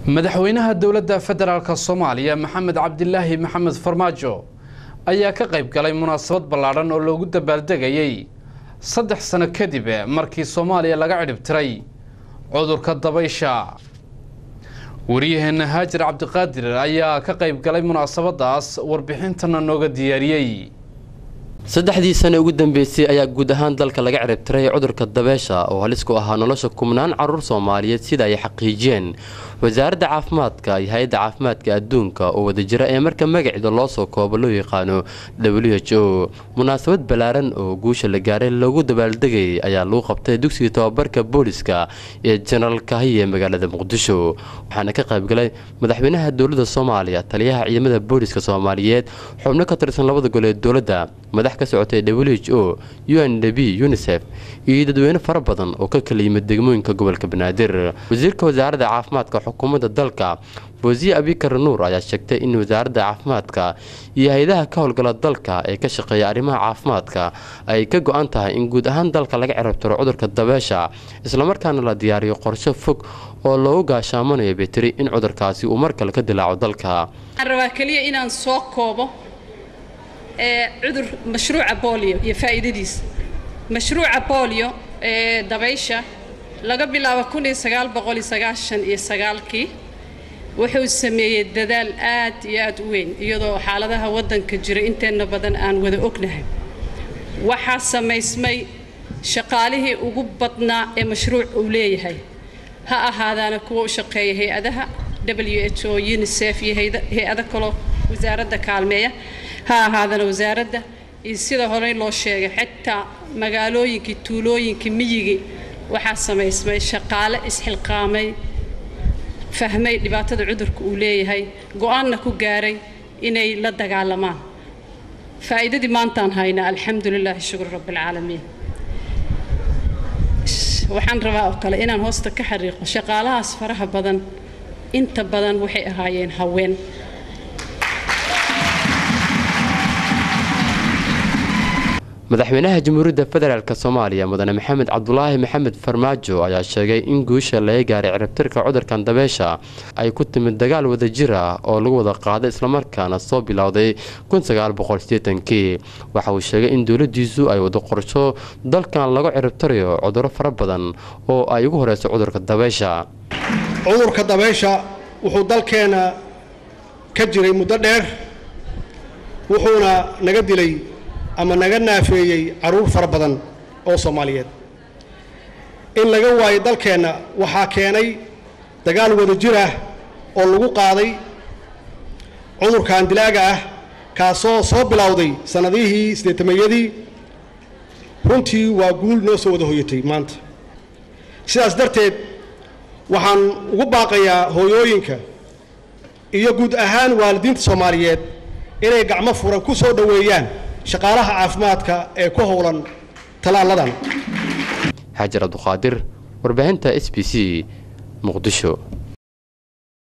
madaxweynaha dowladda federaalk soomaaliya maxamed cabdilaahi maxamed farmaajo ayaa ka qayb galay munaasabad ballaadhan oo loogu dabaaldegayey saddex sano kadib markii soomaaliya laga cidhibtiray cudurka dabaysha waryaheena haajir cabdiqaadir ayaa ka qayb galay munaasabadaas warbixintana nooga diyaariyey saddexdii sane ugu dambeysay ayaa guud ahaan dalka laga ciribtiray cudurka dabeesha oo halis ku ahaa nolosha kumnaan caruur soomaaliyeed sida ay xaqiijiyeen wasaaradda caafimaadka iyo hay-adda caafimaadka adduunka oo wadajira ee marka magaceeda loo soo koobo loo yaqaano w h o munaasabad ballaaran oo guusha la gaaray loogu dabaaldegayay ayaa lagu qabtay dugsiga tobabarka booliska ee jenaraal kahiye ee magaalada muqdisho waxaana ka qaybgalay madaxweynaha dowladda soomaaliya taliyaha ciidamada booliska soomaaliyeed xubno ka tirsan labada gol ee dowladda madax ka socotay w h o u n d b unisef iyo dadweyne fara badan oo ka kala yimid degmooyinka gobolka banaadir wasiirka wasaaradda caafimaadka xukuumadda dalka boosiye abikar nuur ayaa sheegtay in wasaaradda caafimaadka iyo hay-adaha ka howlgala dalka ee ka shaqeeya arrimaha caafimaadka ay ka go-an tahay in guud ahaan dalka laga cirabtiro cudurka dabeesha islamarkaana la diyaariyo qorsho fog oo loogu gaashaamanayo beteri in cudurkaasi uu mar kale ka dilaaco dalka waxaan rabaa keliya inaan soo koobo ee cudur mashruuca bolio iyo faa'iidadiisa mashruuca bolio ee dabaysha laga bilaabo kun iyo sagaal boqol iyo sagaashan iyo sagaalkii wuxuu sameeyey dadaal aad iyo aad u weyn iyadoo xaaladaha waddanka jira inteenna badan aan wada ognahay waxaa samaysmay shaqaalihii ugu badnaa ee mashruuc uu leeyahay ha ahaadaana kuwa u shaqeeya hay-adaha w h o unisef iyo hay-ado kaloo wasaaradda kaalmeeya ha ahaadana wasaaradda iyo sida horey loo sheegay xitaa magaalooyinkii tuulooyinkii miyigii waxaa samaysmay shaqaale isxilqaamay fahmay dhibaatada cudurka uu leeyahay go-aanna ku gaaray inay la dagaalamaan faa'iidadii maantaan haynaa alxamdu lilaahi shukur rabbialcaalamiin waxaan rabaa oo kale inaan hoosta ka xariiqo shaqaalahaas faraha badan inta badan waxay ahaayeen haween madaxweynaha jamhuuriyadda federaalk soomaaliya mudane maxamed cabdulaahi maxamed farmaajo ayaa sheegay in guusha laga gaaray ciribtirka cudurkan dabeesha ay ku timid dagaal wadajir ah oo lagu wada qaaday islamarkaana soo bilowday kii waxa uu sheegay in dowladiisu ay wado qorsho dalkan lagu ciribtirayo cuduro fara badan oo ay ugu horeyso cudurka dabeesha cudurka dabeysha wuxuu dalkeena ka jiray muddo dheer wuxuuna naga dilay ama naga naafeeyey carruur fara badan oo soomaaliyeed in laga waayo dalkeenna waxaa keenay dagaal wadajir ah oo lagu qaaday cudurkan dilaaga ah kaasoo soo bilowday sannadihii siddeetameeyadii runtii waa guul noo soo wada hoyatay maanta sidaas darteed waxaan ugu baaqayaa hooyooyinka iyo guud ahaan waalidiinta soomaaliyeed inay gacmo furan ku soo dhoweeyaan shaqaalaha caafimaadka ee ku howlan tallaaladan xaajar cabduqaadir warbaahinta s b c muqdisho